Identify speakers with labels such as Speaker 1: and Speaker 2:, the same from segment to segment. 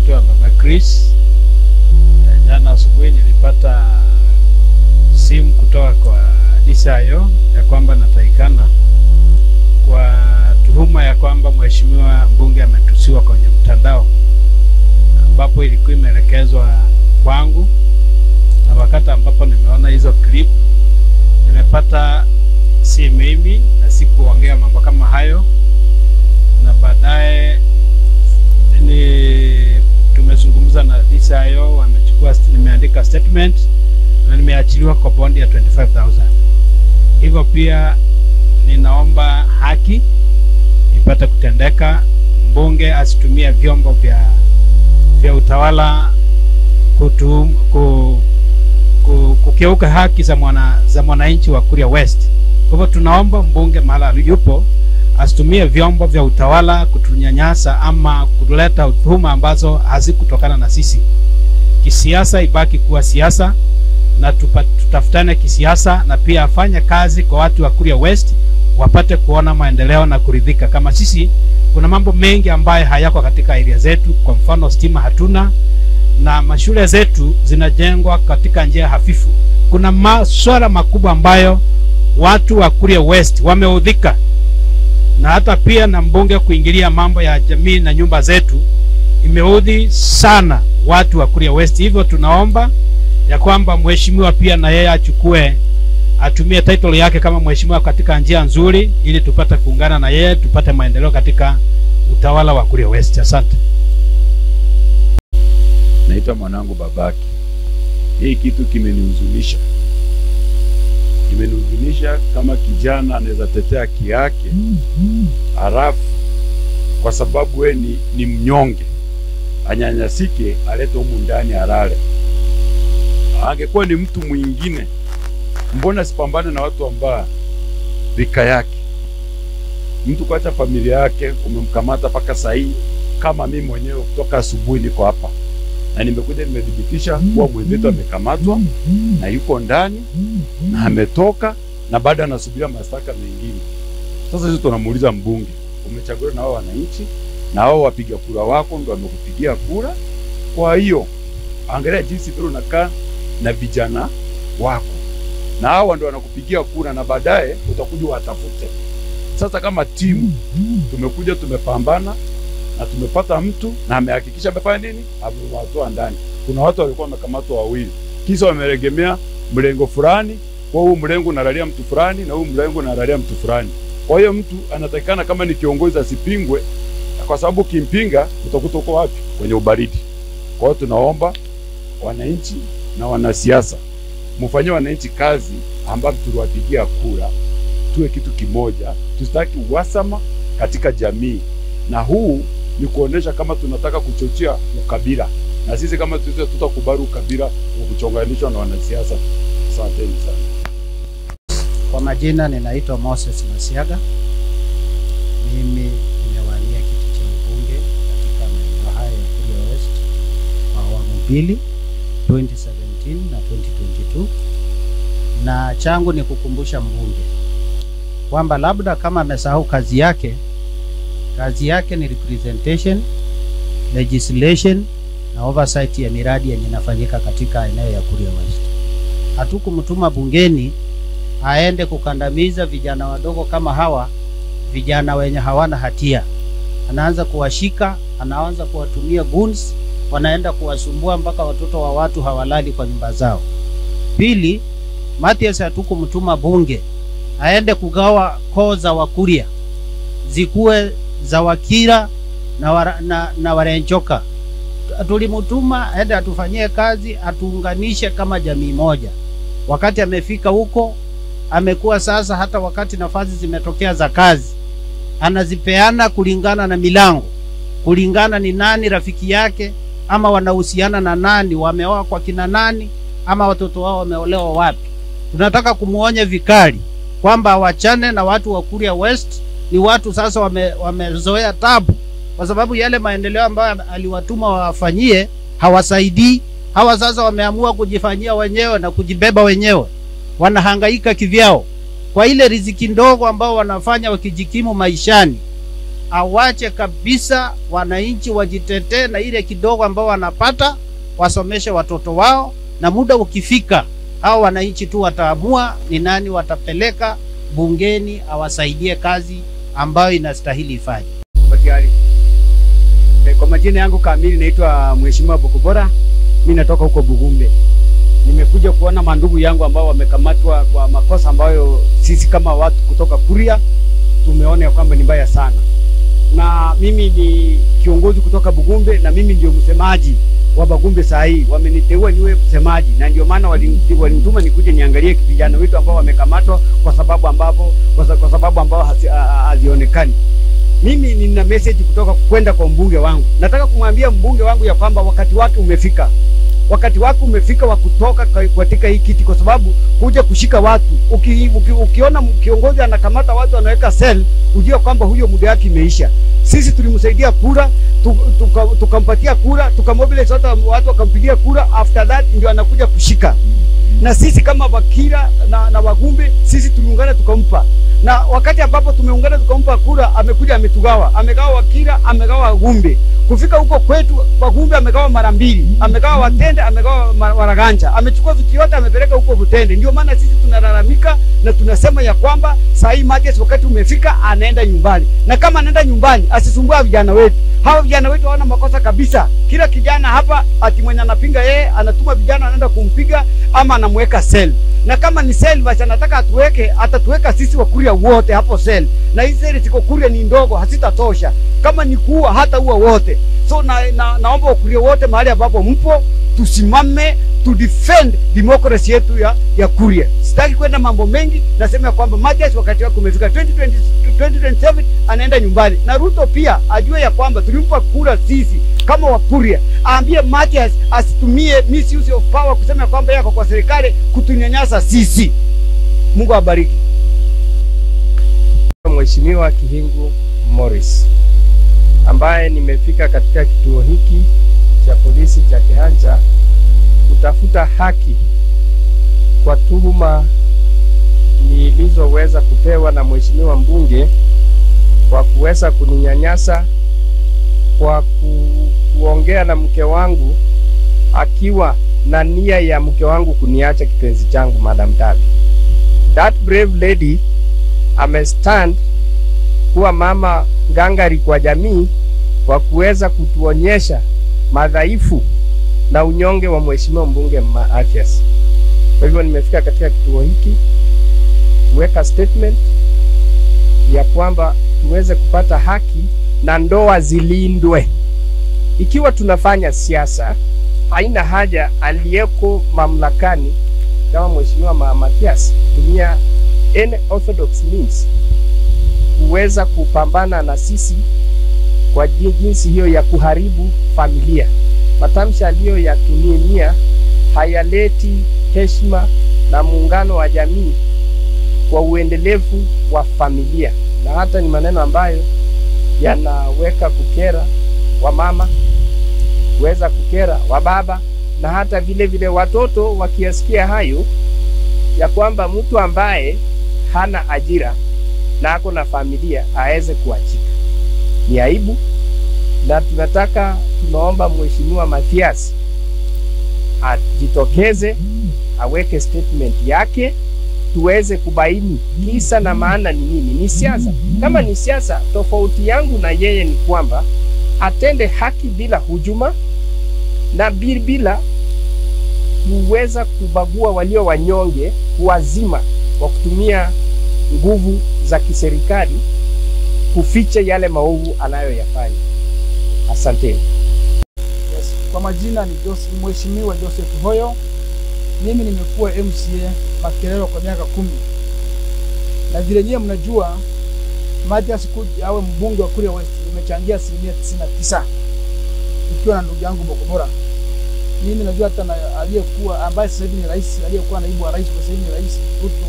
Speaker 1: naitwa Baba Chris. Eh, Jana asubuhi nilipata simu kutoka kwa Disayo ya kwamba natakikana kwa tuhuma ya kwamba mheshimiwa mbunge ametusiwa kwenye mtandao, ambapo ilikuwa imeelekezwa kwangu, na wakati ambapo nimeona hizo clip nimepata si mimi na sikuongea mambo kama hayo, na baadaye ni tumezungumza na DCIO, wamechukua, nimeandika statement na nimeachiliwa kwa bondi ya 25000 hivyo pia ninaomba haki ipate kutendeka, mbunge asitumie vyombo vya vya utawala kutu, ku, ku, kukiuka haki za mwana za mwananchi wa Kuria West. Kwa hivyo tunaomba mbunge mahali yupo asitumie vyombo vya utawala kutunyanyasa ama kuleta tuhuma ambazo hazikutokana na sisi. Kisiasa ibaki kuwa siasa na tupa, tutafutane kisiasa na pia afanye kazi kwa watu wa Kuria West wapate kuona maendeleo na kuridhika. Kama sisi kuna mambo mengi ambayo hayako katika area zetu, kwa mfano stima hatuna na mashule zetu zinajengwa katika njia hafifu. Kuna maswala makubwa ambayo watu wa Kuria West wameudhika, na hata pia na mbunge kuingilia mambo ya jamii na nyumba zetu imeudhi sana watu wa Kuria West. Hivyo tunaomba ya kwamba mheshimiwa pia na yeye achukue atumie title yake kama mheshimiwa katika njia nzuri, ili tupate kuungana na yeye tupate maendeleo katika utawala wa Kuria West. Asante.
Speaker 2: naitwa mwanangu babake. Hii kitu kimenihuzunisha, kimenihuzunisha kama kijana anaweza tetea haki yake, halafu kwa sababu we ni, ni mnyonge anyanyasike, alete humu ndani alale. Angekuwa ni mtu mwingine, mbona sipambane na watu ambao rika yake, mtu kuacha familia yake, umemkamata mpaka saa hii. Kama mimi mwenyewe kutoka asubuhi niko hapa na nimekuja nimethibitisha kuwa mwenzetu amekamatwa na yuko ndani na ametoka na bado anasubiria mashtaka mengine. Sasa sisi tunamuuliza mbunge, umechaguliwa na wao wananchi na wao wapiga kura wako ndio wamekupigia kura. Kwa hiyo angalia jinsi vile unakaa na vijana wako, na hawa ndio wanakupigia kura, na baadaye utakuja watafute. Sasa kama timu tumekuja tumepambana na tumepata mtu na amehakikisha amefanya nini, amewatoa ndani. Kuna watu walikuwa wamekamatwa wawili, kisa wameregemea mlengo fulani, kwa huu mlengo unalalia mtu fulani na huu mlengo unalalia mtu fulani. Kwa hiyo mtu anatakikana kama ni kiongozi asipingwe, kwa sababu ukimpinga utakuta uko wapi? Kwenye ubaridi. Kwa hiyo tunaomba wananchi na wanasiasa mfanyie wananchi kazi ambayo tuliwapigia kura, tuwe kitu kimoja, tusitaki uhasama katika jamii, na huu ni kuonesha kama tunataka kuchochea ukabila, na sisi kama sisi tutakubali ukabila wa kuchonganishwa na wanasiasa. Asanteni sana.
Speaker 3: Kwa majina ninaitwa Moses Masiaga. Mimi nimewania kiti cha ubunge katika maeneo haya ya Kuria West kwa awamu mbili 2017 na 2022, na changu ni kukumbusha mbunge kwamba labda kama amesahau kazi yake, kazi yake ni representation, legislation na oversight ya miradi yenye inafanyika katika eneo ya Kuria West. Hatukumtuma bungeni aende kukandamiza vijana wadogo kama hawa, vijana wenye hawana hatia. Anaanza kuwashika, anaanza kuwatumia goons, wanaenda kuwasumbua mpaka watoto wa watu hawalali kwa nyumba zao. Pili, Mathias hatukumtuma bunge aende kugawa koo za Wakuria zikuwe za Wakira na, wara, na, na Warenchoka. Tulimtuma aende atufanyie kazi, atuunganishe kama jamii moja. Wakati amefika huko amekuwa sasa, hata wakati nafasi zimetokea za kazi, anazipeana kulingana na milango, kulingana ni nani rafiki yake, ama wanahusiana na nani, wameoa kwa kina nani, ama watoto wao wameolewa wapi. Tunataka kumwonya vikali kwamba awachane na watu wa Kuria West. Ni watu sasa wame, wamezoea tabu, kwa sababu yale maendeleo ambayo aliwatuma wawafanyie hawasaidii. Hawa sasa wameamua kujifanyia wenyewe na kujibeba wenyewe wanahangaika kivyao kwa ile riziki ndogo ambao wanafanya wakijikimu maishani. awache kabisa wananchi wajitetee na ile kidogo ambao wanapata, wasomeshe watoto wao, na muda ukifika, hao wananchi tu wataamua ni nani watapeleka bungeni awasaidie kazi ambayo inastahili ifanye.
Speaker 4: Batiari. Eh, Kwa majina yangu kamili naitwa Mheshimiwa Bokobora. Mimi natoka huko Bugumbe. Nimekuja kuona mandugu yangu ambao wamekamatwa kwa makosa ambayo sisi kama watu kutoka Kuria tumeona ya kwamba ni mbaya sana, na mimi ni kiongozi kutoka Bugumbe na mimi ndio msemaji wa Bagumbe saa hii. Wameniteua niwe msemaji, na ndio maana walini- walinituma nikuje niangalie vijana wetu ambao wamekamatwa kwa sababu ambapo kwa sa- kwa sababu ambao hazi- ha- ha- hazionekani mimi nina message kutoka kwenda kwa mbunge wangu. Nataka kumwambia mbunge wangu ya kwamba wakati wake umefika, wakati wake umefika wa kutoka ka- katika hii kiti, kwa sababu kuja kushika watu uki, uki, ukiona m- kiongozi anakamata watu anaweka cell, ujue kwamba huyo muda wake imeisha. Sisi tulimsaidia kura tu- tuka- tukampatia kura tukamobilize watu, watu wakampigia kura, after that ndio anakuja kushika na sisi kama Wakira na, na Wagumbe sisi tuliungana tukampa, na wakati ambapo tumeungana tukampa kura, amekuja ametugawa, amegawa Wakira, amegawa Wagumbe. Kufika huko kwetu Wagumbe amegawa mara mbili, amegawa Watende, amegawa Ma- Waraganja, amechukua vitu yote amepeleka huko Butende. Ndio maana sisi tunalalamika na tunasema ya kwamba saa hii Mathias wakati umefika, anaenda nyumbani, na kama anaenda nyumbani asisumbua vijana wetu. Hawa vijana wetu hawana makosa kabisa. Kila kijana hapa ati mwenye anapinga yeye anatuma vijana anaenda kumpiga ama anamweka sel, na kama ni sel basi anataka atuweke, atatuweka sisi Wakuria wote hapo sel, na hizi seli ziko Kuria ni ndogo, hazitatosha. Kama ni kuua hata ua wote. So na, na, naomba Wakuria wote mahali ambapo mpo tusimame to defend democracy yetu ya, ya Kuria. Sitaki kwenda mambo mengi, nasema ya kwamba Mathias wakati wake umefika 2020, 2027 anaenda nyumbani, na Ruto pia ajue ya kwamba tulimpa kura sisi kama Wakuria, aambie Mathias asitumie misuse of power kusema ya kwamba yako kwa serikali kutunyanyasa sisi. Mungu awabariki.
Speaker 5: Mheshimiwa Kihingu Morris ambaye nimefika katika kituo hiki cha polisi cha Kihanja kutafuta haki kwa tuhuma nilizoweza kupewa na mheshimiwa mbunge kwa kuweza kuninyanyasa kwa ku, kuongea na mke wangu akiwa na nia ya mke wangu kuniacha kipenzi changu Madam Davi. That brave lady amestand kuwa mama ngangari kwa jamii kwa kuweza kutuonyesha madhaifu na unyonge wa mheshimiwa mbunge Mathias. Kwa hivyo nimefika katika kituo hiki kuweka statement ya kwamba tuweze kupata haki na ndoa zilindwe. Ikiwa tunafanya siasa, haina haja aliyeko mamlakani kama mheshimiwa Ma- Mathias kutumia any orthodox means kuweza kupambana na sisi kwa ji- jinsi hiyo ya kuharibu familia. Matamshi aliyoyatumia hayaleti heshima na muungano wa jamii kwa uendelevu wa familia, na hata ni maneno ambayo yanaweka kukera wa mama, kuweza kukera wa baba, na hata vile vile watoto wakiyasikia hayo ya kwamba mtu ambaye hana ajira na ako na familia aweze kuachika. Ni aibu, na tunataka tunaomba Mheshimiwa Mathias ajitokeze aweke statement yake tuweze kubaini kisa na maana ni nini. Ni siasa. Kama ni siasa, tofauti yangu na yeye ni kwamba atende haki bila hujuma na bi- bila kuweza kubagua walio wanyonge, kuwazima kwa kutumia nguvu za kiserikali kuficha yale maovu anayoyafanya. Asanteni.
Speaker 6: Yes. Kwa majina ni Joseph, Mheshimiwa Joseph Hoyo. Mimi nimekuwa MCA Makerero kwa miaka kumi, na vile nyewe mnajua Mathias Kuji awe mbunge wa Kuria West nimechangia asilimia tisini na tisa ikiwa na ndugu yangu Bokobora. Mimi najua hata na aliyekuwa ambaye sasa hivi ni rais, aliyekuwa naibu wa rais kwa sasa hivi ni rais Ruto,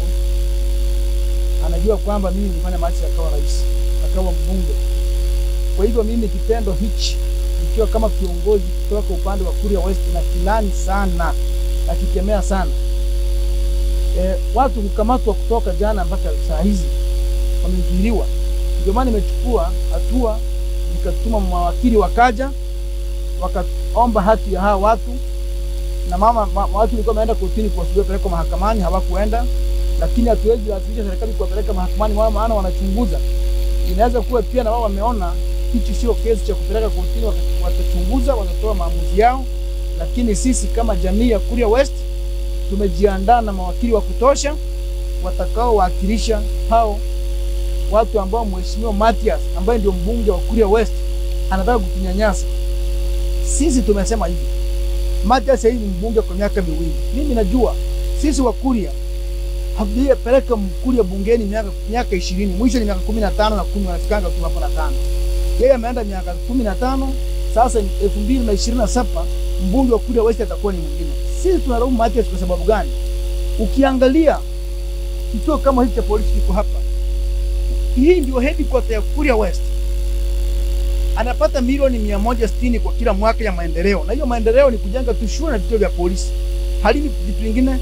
Speaker 6: anajua kwamba mimi nilifanya Mathias akawa rais, akawa mbunge. Kwa hivyo mimi kitendo hichi nikiwa kama kiongozi kutoka upande wa Kuria West na kilani sana na kikemea sana e, watu kukamatwa kutoka jana mpaka saa hizi wamezuiliwa Ndio maana nimechukua hatua, nikatuma mawakili wakaja, wakaomba hati ya hawa watu na mama ma, watu walikuwa wameenda kotini kuwasubiri pelekwa mahakamani, hawakuenda. Lakini hatuwezi lazimisha serikali kuwapeleka mahakamani wao, maana wanachunguza. Inaweza kuwa pia na wao wameona hichi sio kesi cha kupeleka kotini, wata- watachunguza, watatoa maamuzi yao. Lakini sisi kama jamii ya Kuria West tumejiandaa na mawakili wa kutosha watakaowakilisha hao watu ambao mheshimiwa Matias ambaye ndio mbunge wa Kuria West anataka kutunyanyasa. Sisi tumesema hivi, Matias yeye ni mbunge kwa miaka miwili. Mimi najua sisi wa Kuria hatujapeleka Mkuria bungeni miaka miaka ishirini, mwisho ni miaka kumi na tano na kumi wanafikanga tu hapo na tano. Yeye ameenda miaka kumi na tano sasa ni elfu mbili na ishirini na saba mbunge wa Kuria West atakuwa ni mwingine. Sisi tunalaumu Matias kwa sababu gani? Ukiangalia kituo kama hiki cha polisi kiko hapa, hii ndio headquarter ya Kuria West anapata milioni mia moja sitini kwa kila mwaka ya maendeleo, na hiyo maendeleo ni kujenga tu shule na vituo vya polisi, halini vitu vingine.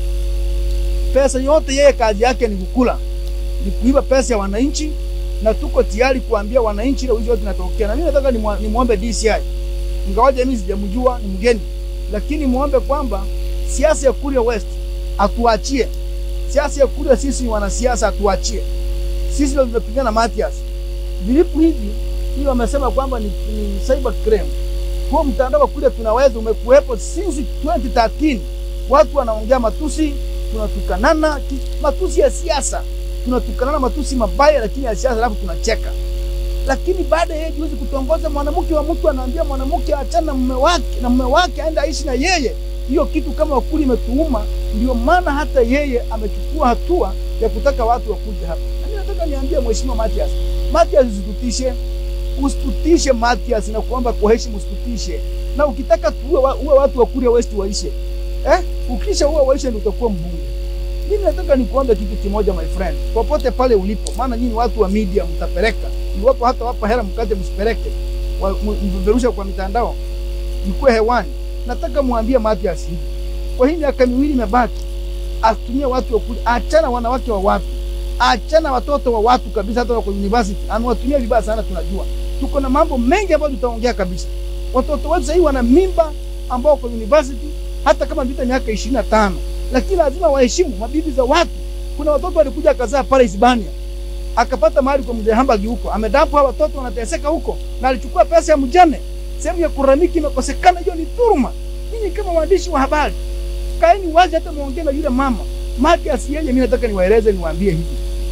Speaker 6: Pesa yote yeye kazi yake ni kukula, ni kuiba pesa ya wananchi, na tuko tayari kuambia wananchi ile wizi yote inatokea. Na mimi nataka nimwa- nimwombe DCI, ingawaje mimi sijamjua, ni mgeni, lakini muombe kwamba siasa ya Kuria West atuachie siasa ya Kuria. Sisi wanasiasa atuachie, sisi ndio tumepigana Matias vilipu hivi hiyo wamesema kwamba ni, ni cyber crime. Huo mtandao wa kule tunaweza umekuwepo since 2013. Watu wanaongea matusi, tunatukanana ki- matusi ya siasa, tunatukanana matusi mabaya, lakini ya siasa, alafu tunacheka. Lakini baada ya yeye juzi kutongoza mwanamke wa mtu, anaambia mwanamke achana na mume wake na mume wake aende aishi na yeye. Hiyo kitu kama wakuli imetuuma, ndio maana hata yeye amechukua hatua ya kutaka watu wakuje hapa. Na mimi nataka niambie mheshimiwa Matias, Matias usitutishe, usitutishe Matias, na kuomba kwa heshima usitutishe. Na ukitaka tuwe wa, uwe watu wa Kuria West waishe eh, ukisha uwe waishe ndio utakuwa mbunge. Mimi nataka nikuombe kitu kimoja my friend, popote pale ulipo, maana nyinyi watu wa media mtapeleka, iwapo hata wapa hela mkate, msipeleke wa- m- mpeperusha kwa mitandao, mkuwe hewani. Nataka mwambie Matias hivi, kwa hii miaka miwili imebaki, asitumie watu wa Kuria, achana wanawake wa watu achana watoto wa watu kabisa, hata wako university anawatumia vibaya sana. Tunajua tuko na mambo mengi ambayo tutaongea kabisa. Watoto wetu sahii wana mimba ambao wako university, hata kama vita miaka ishirini na tano, lakini lazima waheshimu mabibi za watu. Kuna watoto walikuja akazaa pale Hispania, akapata mahali kwa mzee Hambagi huko, amedampu hawa watoto wanateseka huko, na alichukua pesa ya mjane. Sehemu ya kuramiki imekosekana, hiyo ni dhuluma. Ninyi kama waandishi wa habari, kaeni wazi, hata muongee na yule mama Matias. Yeye mimi nataka niwaeleze, niwaambie hivi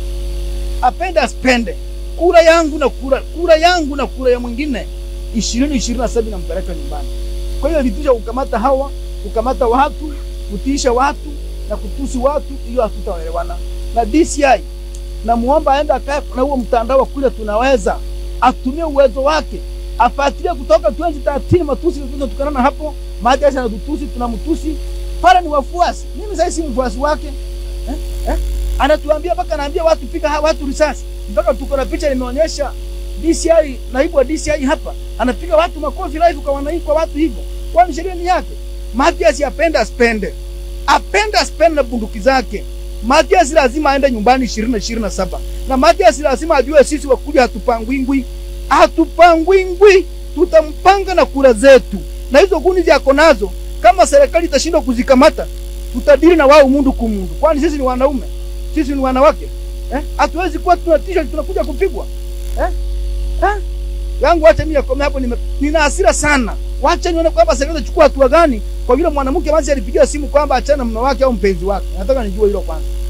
Speaker 6: apende asipende, kura yangu na kura, kura yangu na kura ya mwingine ishirini ishirini na saba inampeleka nyumbani. Kwa hiyo vitisha kukamata hawa, kukamata watu, kutiisha watu na kutusi watu, hiyo hatutaelewana na DCI. Namuomba aende akae na huo mtandao wa kule, tunaweza atumie uwezo wake, afuatilie kutoka 2013 matusi tunatukana hapo, Matias anatutusi, tunamtusi pale, ni wafuasi. Mimi sasa si mfuasi wake eh? Eh? anatuambia mpaka anaambia watu piga ha- watu risasi, mpaka tuko na picha nimeonyesha DCI, naibu wa DCI hapa anapiga watu makofi live kwa wananchi, kwa watu hivyo. Kwani sheria ni yake? Matias apende asipende, apende asipende na bunduki zake. Matias lazima aende nyumbani ishirini na ishirini na saba na Matias lazima ajue sisi wakuja hatupangwingwi, hatupangwingwi, tutampanga na kura zetu, na hizo kuni zako nazo, kama serikali itashindwa kuzikamata, tutadili na wao mundu kumundu, kwani sisi ni wanaume sisi ni wanawake eh? Hatuwezi kuwa tunatishwa tunakuja kupigwa eh? Eh? yangu wacha mimi yakome hapo, nime, nina hasira sana. Wacha nione kwamba serikali itachukua hatua gani kwa yule mwanamke basi alipigia simu kwamba achana na mume wake au mpenzi wake. Nataka nijue hilo kwanza.